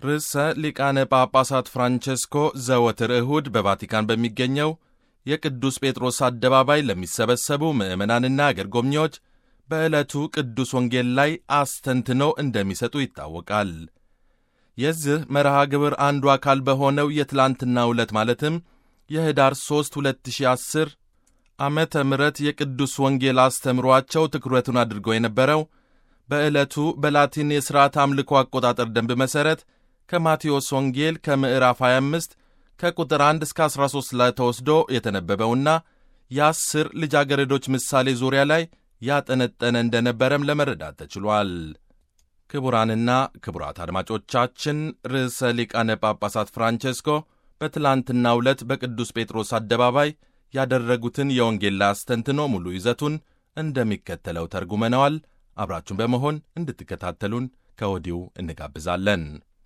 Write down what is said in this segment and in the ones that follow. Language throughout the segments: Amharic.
ርዕሰ ሊቃነ ጳጳሳት ፍራንቸስኮ ዘወትር እሁድ በቫቲካን በሚገኘው የቅዱስ ጴጥሮስ አደባባይ ለሚሰበሰቡ ምዕመናንና አገር ጎብኚዎች በዕለቱ ቅዱስ ወንጌል ላይ አስተንትነው እንደሚሰጡ ይታወቃል። የዚህ መርሃ ግብር አንዱ አካል በሆነው የትላንትናው ዕለት ማለትም የኅዳር 3 2010 ዓመተ ምሕረት የቅዱስ ወንጌል አስተምሯቸው ትኩረቱን አድርጎ የነበረው በዕለቱ በላቲን የሥርዓት አምልኮ አቆጣጠር ደንብ መሠረት ከማቴዎስ ወንጌል ከምዕራፍ 25 ከቁጥር 1 እስከ 13 ላይ ተወስዶ የተነበበውና የአስር ልጃገረዶች ምሳሌ ዙሪያ ላይ ያጠነጠነ እንደነበረም ለመረዳት ተችሏል። ክቡራንና ክቡራት አድማጮቻችን ርዕሰ ሊቃነ ጳጳሳት ፍራንቼስኮ በትላንትናው ዕለት በቅዱስ ጴጥሮስ አደባባይ ያደረጉትን የወንጌል ላይ አስተንትኖ ሙሉ ይዘቱን እንደሚከተለው ተርጉመነዋል። አብራችሁን በመሆን እንድትከታተሉን ከወዲሁ እንጋብዛለን።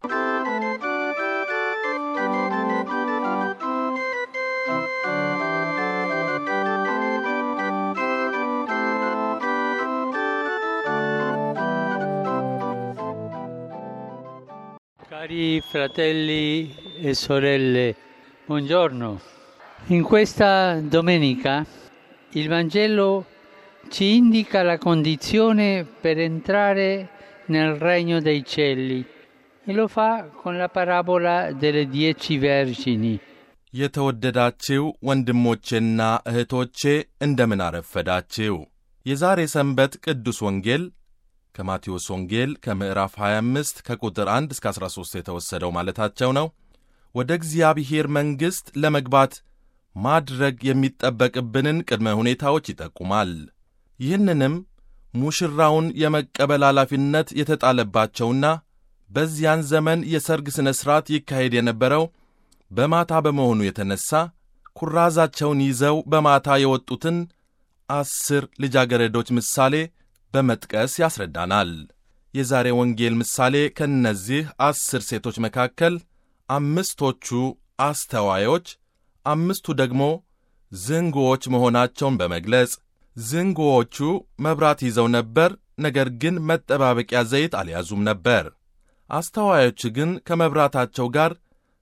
Cari fratelli e sorelle, buongiorno. In questa domenica il Vangelo ci indica la condizione per entrare nel regno dei cieli e lo fa con la parabola delle dieci vergini. የተወደዳችው ወንድሞቼና እህቶቼ እንደምን አረፈዳችው። የዛሬ ሰንበት ቅዱስ ወንጌል ከማቴዎስ ወንጌል ከምዕራፍ 25 ከቁጥር 1 እስከ 13 የተወሰደው ማለታቸው ነው። ወደ እግዚአብሔር መንግሥት ለመግባት ማድረግ የሚጠበቅብንን ቅድመ ሁኔታዎች ይጠቁማል። ይህንንም ሙሽራውን የመቀበል ኃላፊነት የተጣለባቸውና በዚያን ዘመን የሰርግ ሥነ ሥርዓት ይካሄድ የነበረው በማታ በመሆኑ የተነሣ ኩራዛቸውን ይዘው በማታ የወጡትን አስር ልጃገረዶች ምሳሌ በመጥቀስ ያስረዳናል። የዛሬ ወንጌል ምሳሌ ከእነዚህ አስር ሴቶች መካከል አምስቶቹ አስተዋዮች፣ አምስቱ ደግሞ ዝንጉዎች መሆናቸውን በመግለጽ ዝንጉዎቹ መብራት ይዘው ነበር፣ ነገር ግን መጠባበቂያ ዘይት አልያዙም ነበር። አስተዋዮች ግን ከመብራታቸው ጋር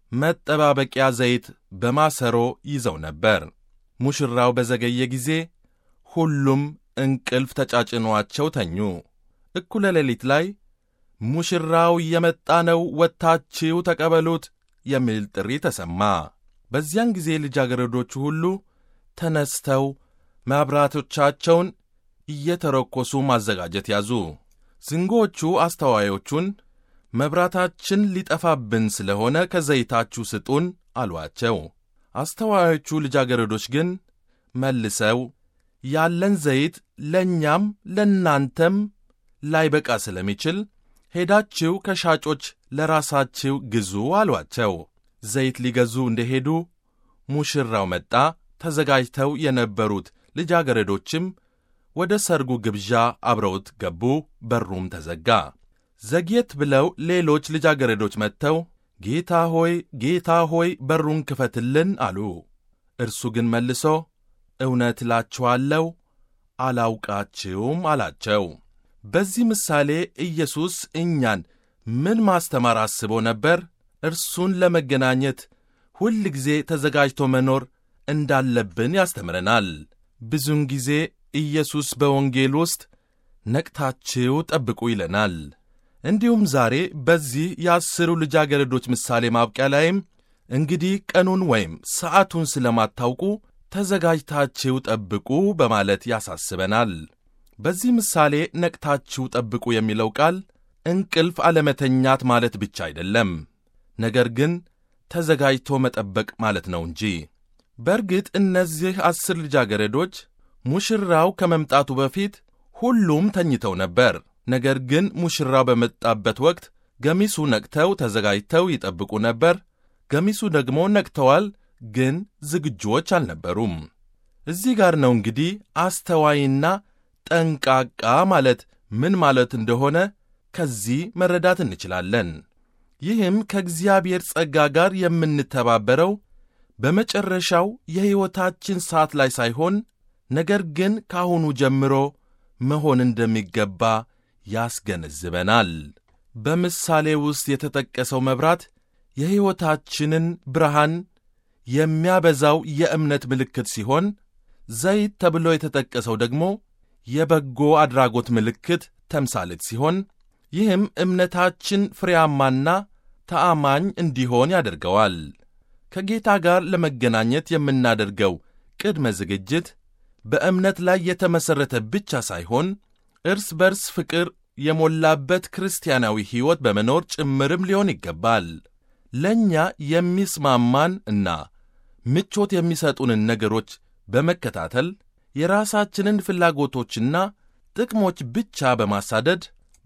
መጠባበቂያ ዘይት በማሰሮ ይዘው ነበር። ሙሽራው በዘገየ ጊዜ ሁሉም እንቅልፍ ተጫጭኗቸው ተኙ። እኩለ ሌሊት ላይ ሙሽራው እየመጣ ነው፣ ወጥታችሁ ተቀበሉት የሚል ጥሪ ተሰማ። በዚያን ጊዜ ልጃገረዶቹ ሁሉ ተነስተው መብራቶቻቸውን እየተረኮሱ ማዘጋጀት ያዙ። ዝንጎቹ አስተዋዮቹን መብራታችን ሊጠፋብን ስለሆነ ከዘይታችሁ ስጡን አሏቸው። አስተዋዮቹ ልጃገረዶች ግን መልሰው ያለን ዘይት ለእኛም ለእናንተም ላይበቃ ስለሚችል ሄዳችሁ ከሻጮች ለራሳችሁ ግዙ አሏቸው። ዘይት ሊገዙ እንደሄዱ ሙሽራው መጣ። ተዘጋጅተው የነበሩት ልጃገረዶችም ወደ ሰርጉ ግብዣ አብረውት ገቡ። በሩም ተዘጋ። ዘግየት ብለው ሌሎች ልጃገረዶች መጥተው ጌታ ሆይ ጌታ ሆይ በሩን ክፈትልን አሉ። እርሱ ግን መልሶ እውነት እላችኋለሁ አላውቃችሁም አላቸው። በዚህ ምሳሌ ኢየሱስ እኛን ምን ማስተማር አስቦ ነበር? እርሱን ለመገናኘት ሁል ጊዜ ተዘጋጅቶ መኖር እንዳለብን ያስተምረናል። ብዙውን ጊዜ ኢየሱስ በወንጌል ውስጥ ነቅታችሁ ጠብቁ ይለናል። እንዲሁም ዛሬ በዚህ የአስሩ ልጃገረዶች ምሳሌ ማብቂያ ላይም እንግዲህ ቀኑን ወይም ሰዓቱን ስለማታውቁ ተዘጋጅታችሁ ጠብቁ በማለት ያሳስበናል። በዚህ ምሳሌ ነቅታችሁ ጠብቁ የሚለው ቃል እንቅልፍ አለመተኛት ማለት ብቻ አይደለም፣ ነገር ግን ተዘጋጅቶ መጠበቅ ማለት ነው እንጂ። በእርግጥ እነዚህ አስር ልጃገረዶች ሙሽራው ከመምጣቱ በፊት ሁሉም ተኝተው ነበር። ነገር ግን ሙሽራው በመጣበት ወቅት ገሚሱ ነቅተው ተዘጋጅተው ይጠብቁ ነበር። ገሚሱ ደግሞ ነቅተዋል፣ ግን ዝግጁዎች አልነበሩም። እዚህ ጋር ነው እንግዲህ አስተዋይና ጠንቃቃ ማለት ምን ማለት እንደሆነ ከዚህ መረዳት እንችላለን። ይህም ከእግዚአብሔር ጸጋ ጋር የምንተባበረው በመጨረሻው የሕይወታችን ሰዓት ላይ ሳይሆን ነገር ግን ከአሁኑ ጀምሮ መሆን እንደሚገባ ያስገነዝበናል። በምሳሌ ውስጥ የተጠቀሰው መብራት የሕይወታችንን ብርሃን የሚያበዛው የእምነት ምልክት ሲሆን ዘይት ተብሎ የተጠቀሰው ደግሞ የበጎ አድራጎት ምልክት ተምሳሌት ሲሆን ይህም እምነታችን ፍሬያማና ተአማኝ እንዲሆን ያደርገዋል። ከጌታ ጋር ለመገናኘት የምናደርገው ቅድመ ዝግጅት በእምነት ላይ የተመሠረተ ብቻ ሳይሆን እርስ በርስ ፍቅር የሞላበት ክርስቲያናዊ ሕይወት በመኖር ጭምርም ሊሆን ይገባል። ለእኛ የሚስማማን እና ምቾት የሚሰጡንን ነገሮች በመከታተል የራሳችንን ፍላጎቶችና ጥቅሞች ብቻ በማሳደድ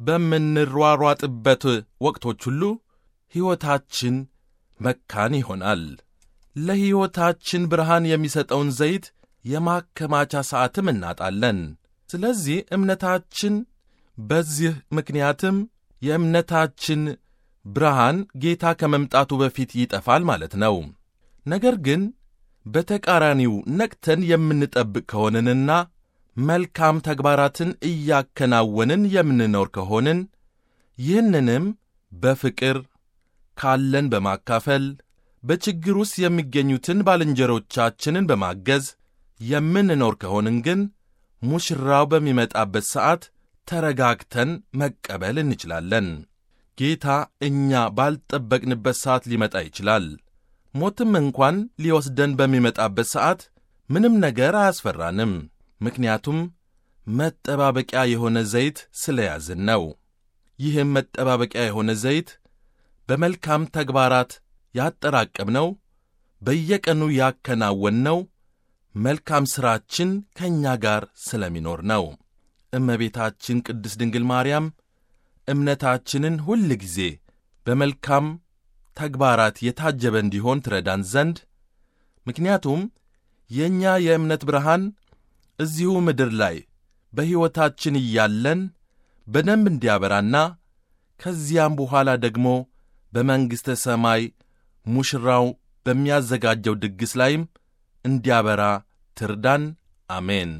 በምንሯሯጥበት ወቅቶች ሁሉ ሕይወታችን መካን ይሆናል። ለሕይወታችን ብርሃን የሚሰጠውን ዘይት የማከማቻ ሰዓትም እናጣለን። ስለዚህ እምነታችን በዚህ ምክንያትም የእምነታችን ብርሃን ጌታ ከመምጣቱ በፊት ይጠፋል ማለት ነው። ነገር ግን በተቃራኒው ነቅተን የምንጠብቅ ከሆንንና መልካም ተግባራትን እያከናወንን የምንኖር ከሆንን ይህንንም በፍቅር ካለን በማካፈል በችግር ውስጥ የሚገኙትን ባልንጀሮቻችንን በማገዝ የምንኖር ከሆንን ግን ሙሽራው በሚመጣበት ሰዓት ተረጋግተን መቀበል እንችላለን። ጌታ እኛ ባልጠበቅንበት ሰዓት ሊመጣ ይችላል። ሞትም እንኳን ሊወስደን በሚመጣበት ሰዓት ምንም ነገር አያስፈራንም። ምክንያቱም መጠባበቂያ የሆነ ዘይት ስለያዝን ነው። ይህም መጠባበቂያ የሆነ ዘይት በመልካም ተግባራት ያጠራቀምነው፣ በየቀኑ ያከናወንነው መልካም ሥራችን ከእኛ ጋር ስለሚኖር ነው። እመቤታችን ቅድስት ድንግል ማርያም እምነታችንን ሁል ጊዜ በመልካም ተግባራት የታጀበ እንዲሆን ትረዳን ዘንድ ምክንያቱም የእኛ የእምነት ብርሃን እዚሁ ምድር ላይ በሕይወታችን እያለን በደንብ እንዲያበራና ከዚያም በኋላ ደግሞ በመንግሥተ ሰማይ ሙሽራው በሚያዘጋጀው ድግስ ላይም እንዲያበራ ትርዳን። አሜን።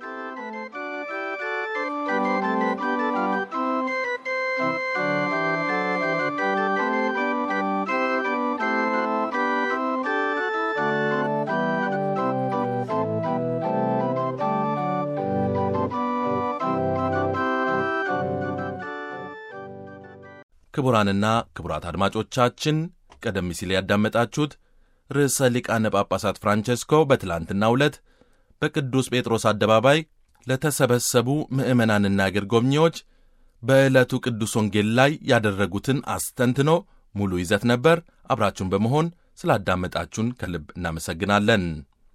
ክቡራንና ክቡራት አድማጮቻችን ቀደም ሲል ያዳመጣችሁት ርዕሰ ሊቃነ ጳጳሳት ፍራንቸስኮ በትላንትናው ዕለት በቅዱስ ጴጥሮስ አደባባይ ለተሰበሰቡ ምዕመናንና አገር ጎብኚዎች በዕለቱ ቅዱስ ወንጌል ላይ ያደረጉትን አስተንትኖ ሙሉ ይዘት ነበር። አብራችሁን በመሆን ስላዳመጣችሁን ከልብ እናመሰግናለን።